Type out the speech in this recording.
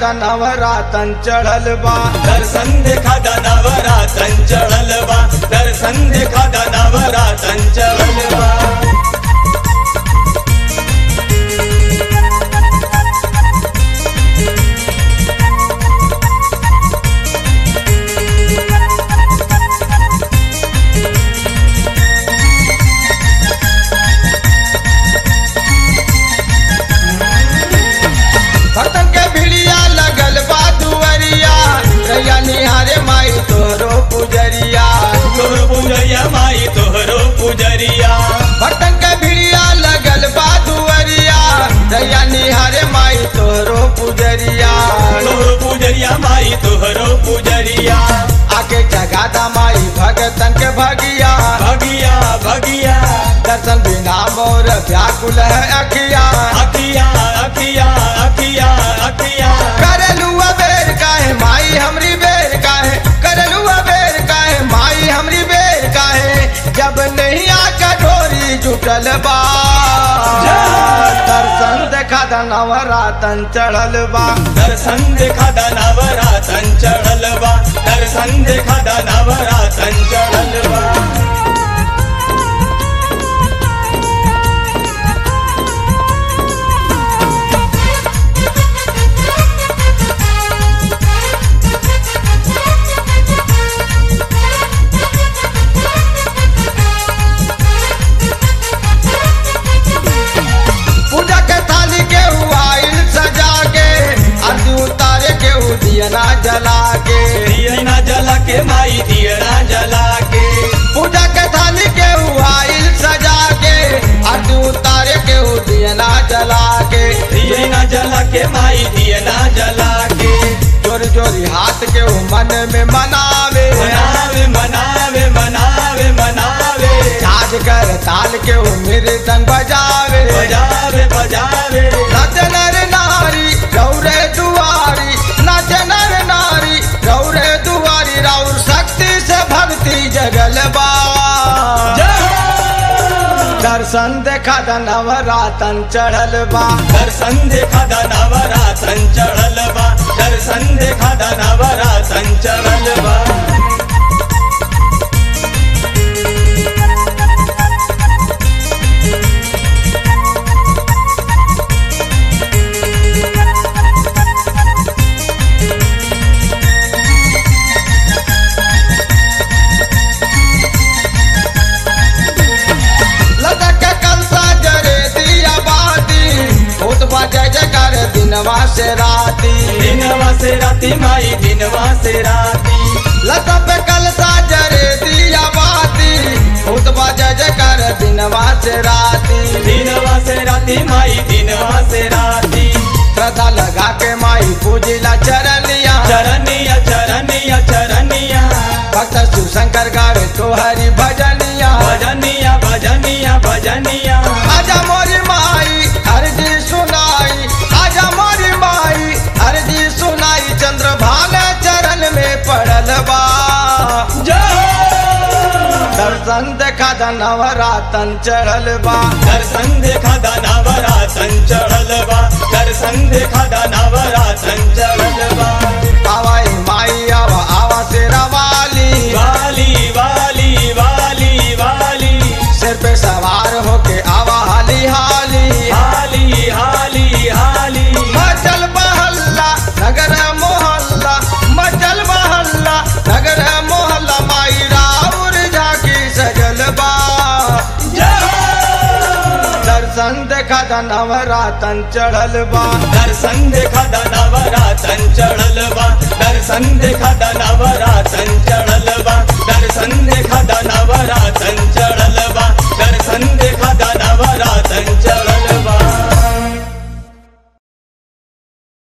नवरातन चढ़ल बा दर्शन देखा दानावरा चंचल बा दर्शन देखा दानावरा चंचल बा भक्तन के भिड़िया लगल बा दुअरिया रैया निहारे माई तोहरो पुजरिया तोहरो पुजरिया माई तोहरो पुजरिया भक्तन के भिड़िया लगल बा दुअरिया रैया निहारे माई तोहरो पुजरिया तोहरो पुजरिया माई तोहरो पुजरिया आके जगादा माई भगतन के भगिया भगिया भगिया दर्शन बिना मोर व्याकुल है अखिया अखिया अखिया अखिया अखिया करलू बेर काहे माई हमरी बेर काहे करलू बेर काहे माई हमरी बेर काहे जब नहीं आका ढोरी जुटल बा दर्शन देखा दा नवरातन चढ़ल बा दर्शन देखा दानावरा चंचल बा दर्शन देखा दानावरा चंचल बा पूजा के थाली के आइल सजा के आरती उतारे के दियना जला के दियना जला के माई दियना जला के पूजा के थाली के आइल सजा के आरती उतारे के दियना जला के दियना जला के माई दियना जला के जोरी जोरी हाथ के वो मन में मनावे मनावे मनावे मनावे मनावे झाज कर ताल के वो मेरे संग बजावे बजावे बजावे नाच नर नारी गौरे दुआरी नाच नर नारी गौरे दुआरी राउर शक्ति से भक्ति जगल बा दर्शन देखा द नवरातन चढ़ल बा दर्शन देखा दानावरा चंचल बा दर्शन देखा दानावरा चंचल बा लदक के कलसा जरे दिया बाती भूत बजे जकर दिनवा से राती दिनवा से राती माई दिनवा से राती लता पे कलसा जरे दिया बाती भूत बजे जकर दिनवा से राती दिनवा से राती माई दिनवा से राती श्रद्धा लगा के माई पूजिला चरनिया चरनिया चरनिया चरनिया भक्त शिव शंकर गावे तोहरी भजनिया भजनिया भजनिया भजनिया आजा मोरी माई अर्जी सुनाई आजा मोरी माई अर्जी सुनाई चंद्र भाल चरण में पड़ल बा दर्शन देखा द नवरातन चढ़ल बा दर्शन देखा दानावरा चंचल बा दर्शन देखा दानावरा चंचल बा आवाई माई आवा आवा तेरा वाली वाली वाली वाली वाली सिर पे सवार होके आवा हाली हाली हाली हाली हाली मचल महल्ला नगर मोहल्ला मचल महल्ला नगर मोहल्ला माई राउर झाकी सजल बा दर्शन देखा द नवरातन चढ़ल बा दर्शन देखा दानावरा चंचल बा दर्शन देखा